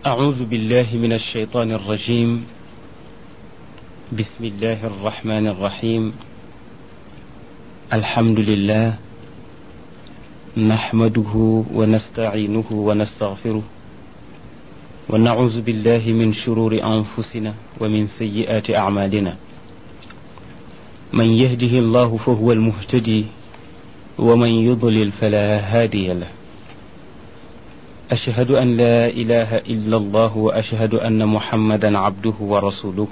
أعوذ بالله من الشيطان الرجيم بسم الله الرحمن الرحيم الحمد لله نحمده ونستعينه ونستغفره ونعوذ بالله من شرور أنفسنا ومن سيئات أعمالنا من يهده الله فهو المهتدي ومن يضلل فلا هادي له أشهد أن لا إله إلا الله وأشهد أن محمدا عبده ورسوله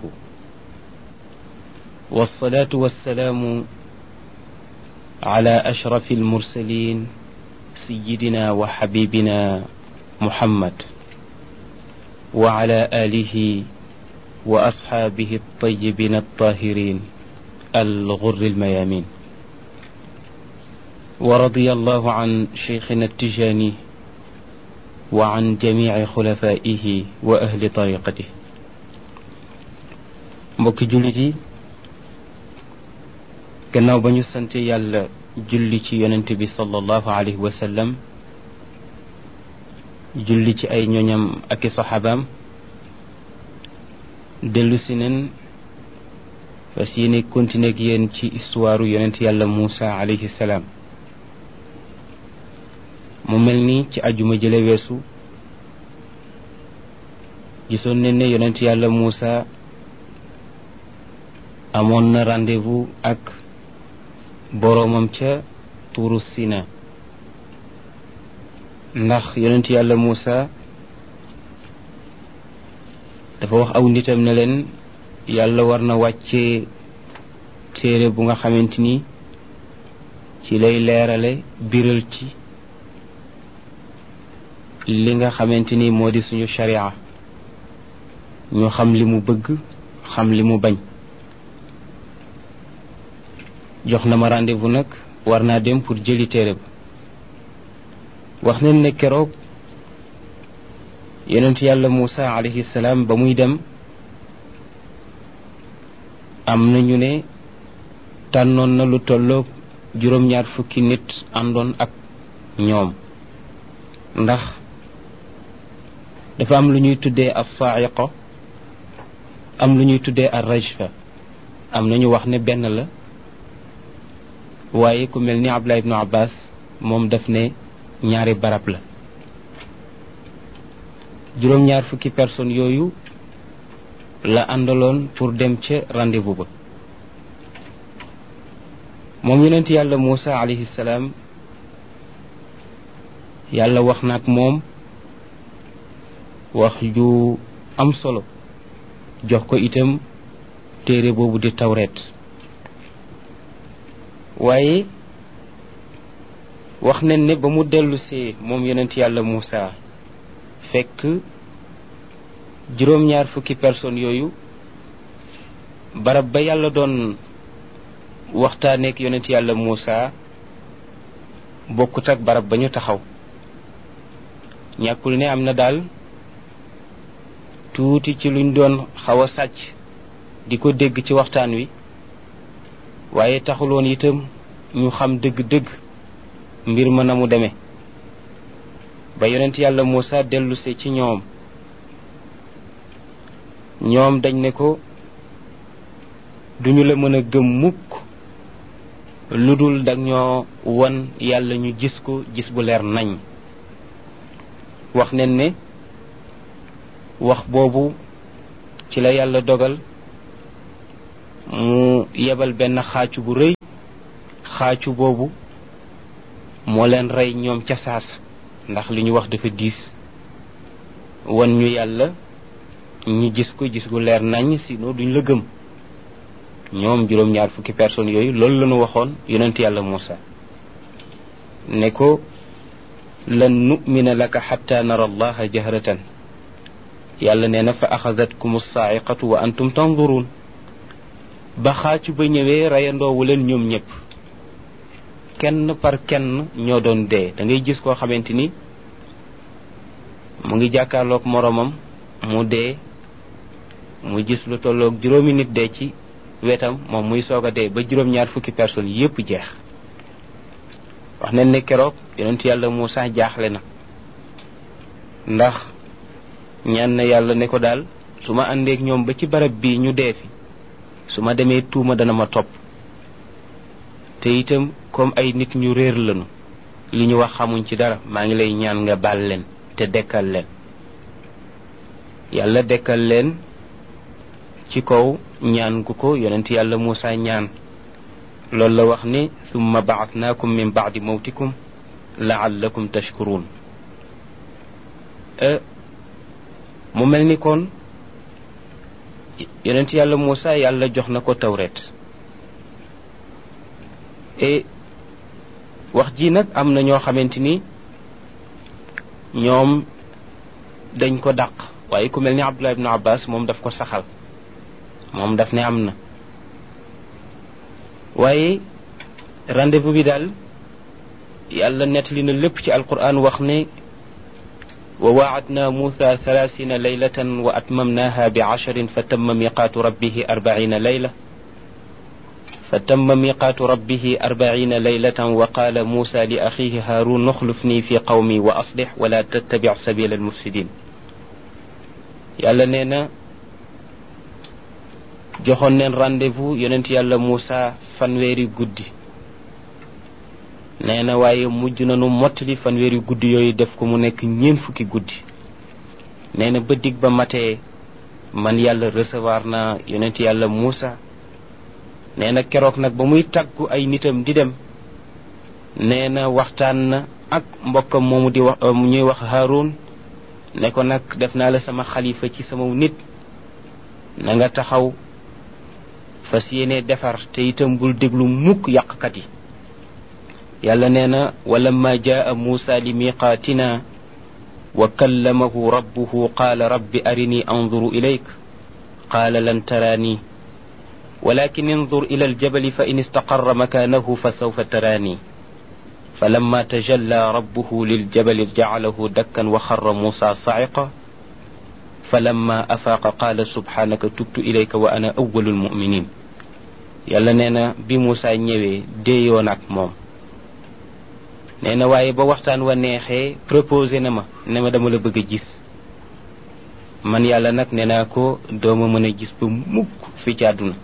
والصلاة والسلام على أشرف المرسلين سيدنا وحبيبنا محمد وعلى آله وأصحابه الطيبين الطاهرين الغر الميامين ورضي الله عن شيخنا التجاني وعن جميع خلفائه وأهل طريقته mbokki jullit yi gannaaw ba ñu sante yàlla julli ci yonent bi sallallahu alayhi wa sallam julli ci ay ñoñam ak i saxaabaam dellu si nen fas yéene continuer ak yéen ci histoire yonent yàlla Muusa alayhi salaam mu mel ni ci ajuma jële weesu gisoon nañ ne yonent yàlla Muusa amoon na rendez-vous ak boroomam ca tuuru Sina ndax yonent yàlla Muusa dafa wax aw nitam ne leen yàlla war na wàccee téere bu nga xamante ni ci lay leerale biral ci li nga xamante ni moo di suñu sharia ñu xam li mu bëgg xam li mu bañ jox na ma rendez-vous nag war naa dem pour jëli téere ba wax nañ ne keroog yonent yàlla Muusa alayhi salaam ba muy dem am na ñu ne tànnoon na lu tolloog juróom-ñaar fukki nit àndoon ak ñoom ndax dafa am lu ñuy tuddee as-sa'iqa am lu ñuy tuddee ar-rajfa am na ñu wax ne benn la waaye ku mel ni Abdullah ibnu Abbas moom daf ne ñaari barab la juróom-ñaar fukki personnes yooyu la àndaloon pour dem ca rendez-vous ba moom yonent yàlla Muusa alayhi salaam yàlla wax na ak moom wax ju am solo jox ko itam téere boobu di tawreet waaye wax nañ ne ba mu dellusee moom yonent yàlla Muusa fekk juróom-ñaar fukki personnes yooyu barab ba yàlla doon waxtaaneek yonent yàlla Muusa bokkut ak barab ba ñu taxaw ñàkkul ne am na daal tuuti ci luñ doon xaw a sàcc di ko dégg ci waxtaan wi waaye taxuloon itam ñu xam dëgg-dëgg mbir ma na mu demee ba yonent yàlla Muusa dellusee ci ñoom ñoom dañ ne ko duñu la mën a gëm mukk lu dul dag ñoo won yàlla ñu gis ko gis bu leer nañ wax nen ne wax boobu ci la yàlla dogal mu yebal benn xaacu bu rëy xaacu boobu moo leen rey ñoom ca saasa ndax li ñu wax dafa diis wan ñu yàlla ñu gis ko gis gu leer nañ sinon duñ la gëm ñoom juróom-ñaar fukki personnes yooyu loolu la ñu waxoon yonent yàlla Muusa ne ko lan nu'mina laka xatta nara allaha jahratan yàlla nee na fa axadatkum saa'iqatu wa antum tanzurun ba xaacu ba ñëwee reyandoowu leen ñoom ñëpp kenn par kenn ñoo doon dee da ngay gis koo xamante ni mu ngi jàkkaarloog moroomam mu dee mu gis lu tolloog juróomi nit dee ci wetam moom muy soog a dee ba juróom-ñaar fukki personnes yépp jeex wax nañ ne keroog yonent yàlla Muusa jaaxle na ndax ñaan na yàlla ne ko daal su ma àndeek ñoom ba ci barab bii ñu dee fi su ma demee tuuma dana ma topp te itam comme ay nit ñu réer lañu li ñu wax xamuñ ci dara maa ngi lay ñaan nga baal leen te dekkal leen yàlla dekkal leen ci kaw ñaan gu ko yonent yàlla Muusa ñaan loolu la wax ni summa baatnaakum min baadi mawtikum laallakum tashkuruun mu mel ni kon yonent yàlla Muusa yàlla jox na ko tawret et wax ji nag am na ñoo xamante ni ñoom dañ ko dàq waaye ku mel ni Abdullah ibnu Abbas moom daf ko saxal moom daf ne am na waaye rendez-vous bi daal yàlla nettali na lépp ci alquran wax ne wa waacadna muusa thalathina laylatan wa atmamnaha bi casharin fa tamma miqaatu rabbihi arbacina layla fa tamma miqaatu rabbihi arbacina laylatan wa qaala muusa li axiihi haarun nuxlufni fi qawmi wa aslix wala tattabic sabila almufsidin yàlla nee na joxoon neen rendez-vous yonent yàlla Muusa fanweeri guddi nee na waaye mujj nañu mottali fanweeri guddi yooyu def ko mu nekk ñeent fukki guddi nee na ba dig ba matee man yàlla recevoir na yonent yàlla Muusa nee na keroog nag ba muy tàggu ay nitam di dem nee na waxtaan na ak mbokkam moomu di wax ñuy wax Haarun ne ko nag def naa la sama xalifa ci sama nit na nga taxaw fas yéene defar te itam bul déglu mukk yàqkat yi yàlla nee na walamma jaa muusa li miqaatina wa kallamahu rabbuhu qaala rabbi arini anzuru ilayk qaala lan taraani walakin انظر إلى الجبل فإن استقر مكانه فسوف تراني فلما تجلى ربه للجبل جعله دكا وخر موسى صعقا فلما أفاق قال سبحانك تبت إليك وأنا أول المؤمنين yàlla nee na bi Moussa ñëwee déeyoon ak moom nee na waaye ba waxtaan wa neexee proposé na ma ne ma dama la bëgg a gis man yàlla nag nee naa ko dooma mën a gis ba mukk fi ci àdduna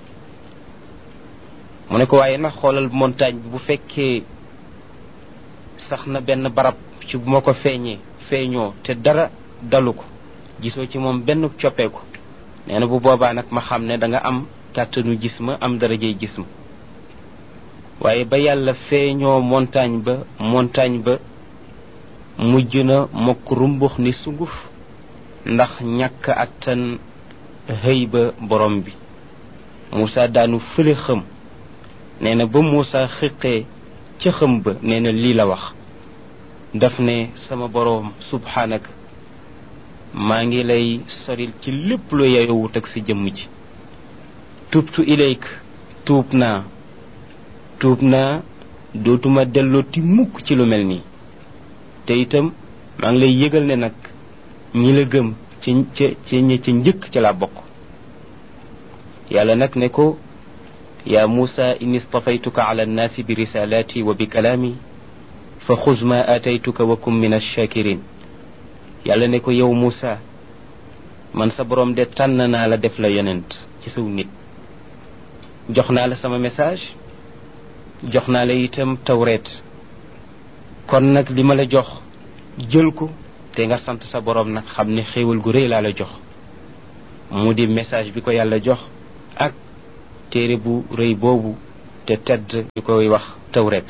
mu ne ko waaye nag xoolal montagne bi bu fekkee sax na benn barab ci bu ma ko feeñee feeñoo te dara dalu ko gisoo ci moom benn coppeeku nee na bu boobaa nag ma xam ne da nga am kàttanu gis ma am darajey gis ma waaye ba yàlla feeñoo montagne ba montagne ba mujj na mokk rumbux ni sunguf ndax ñàkk attan xëy ba borom bi Moussa daanu fële xëm nee na ba Moussa xiqee ca xëm ba nee na lii la wax daf ne sama boroom subhaanaka maa ngi lay soril ci lépp lu yeyowut ak sa jëmm ji tubtu ilayk tuub naa tuub naa dootuma dellooti mukk ci lu mel nii te itam maa ngi lay yëgal ne nag ñi la gëm ci ca ci ñi ca njëkk ca laa bokk yàlla nag ne ko yaa muusa inni stafaytuka ala annaasi bi risalaati wa bi kalaami fa xuz ma aataytuka wa kum min alshakirin yàlla ne ko yow muusa man sa borom de tànn naa la def la yonent ci saw nit jox naa la sama message jox naa la itam tawreet kon nag li ma la jox jël ko te nga sant sa borom nag xam ne xéewal gu rëy laa la jox mu di message bi ko yàlla jox ak téere bu rëy boobu te tedd ñu koy wax tawreet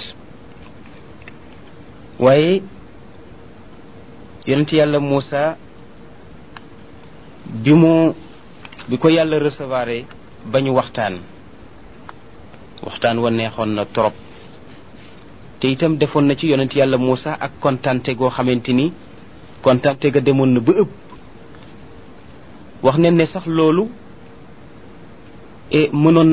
waaye yonent yàlla Muusa bi mu bi ko yàlla recevoir ba ñu waxtaan waxtaan wa neexoon na trop te itam defoon na ci yonent yàlla Muusa ak kontante goo xamante ni kontante ga demoon na ba ëpp wax ne ne sax loolu e mënoon